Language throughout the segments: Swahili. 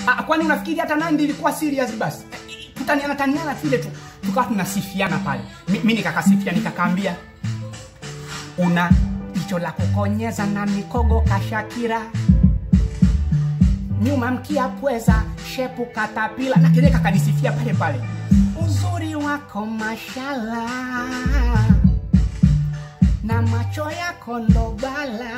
Ah, kwani unafikiri hata Nandi ilikuwa serious basi? Tutaniana taniana vile tu. Tukawa tunasifiana pale. Mi- Mimi nikakasifia nikakaambia una jicho la kukonyeza na mikogo kashakira nyuma mkia pweza shepu katapila na kile kakanisifia pale pale uzuri wako mashala na macho yako ndobala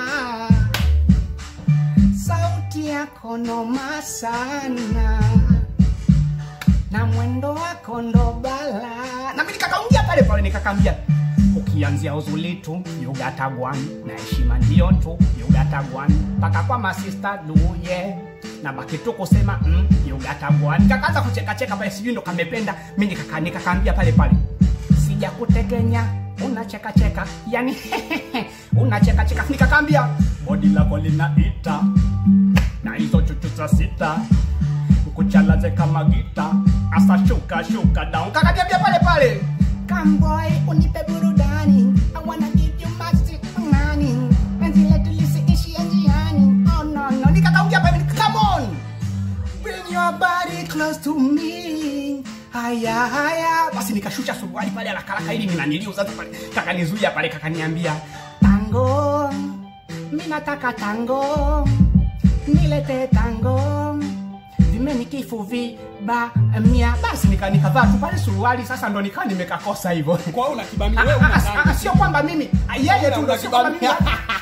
sauti yako noma sana na mwendo wako ndobala na mimi nikakaungia pale pale nikakambia ukianzia uzuli tu yugatagwan na heshima ndio tu yugatagwan mpaka kwa masista duye na baki tu kusema mm, yugatagwan nikakaanza kuchekacheka pale sijui ndo kamependa mi nikaka- nikakaambia pale pale sija kutekenya unachekacheka yani unachekacheka nikakaambia bodi lako linaita na hizo chuchu za sita kuchalaze kama gita asa shuka shuka down kakaniambia pale pale Kamboy, unipe burudani I wanna give you much money Penzi letu lisiishi njiani Oh no no Nikakaungia pale Come on Bring your body close to me Haya haya Basi nikashusha suruali pale haraka haraka ili ninaniliu sasa pale Kakanizuia pale kakaniambia Tango Mimi nataka tango Nilete tango vimenikifu viba mia basi nika- nikavaa tu pale suruali sasa ndo nikaa nimekakosa hivyo Kwa hiyo unakibamia wewe Ah, ah, ah, unadhani. sio kwamba mimi ah, yeye tu ndo sio kwamba mimi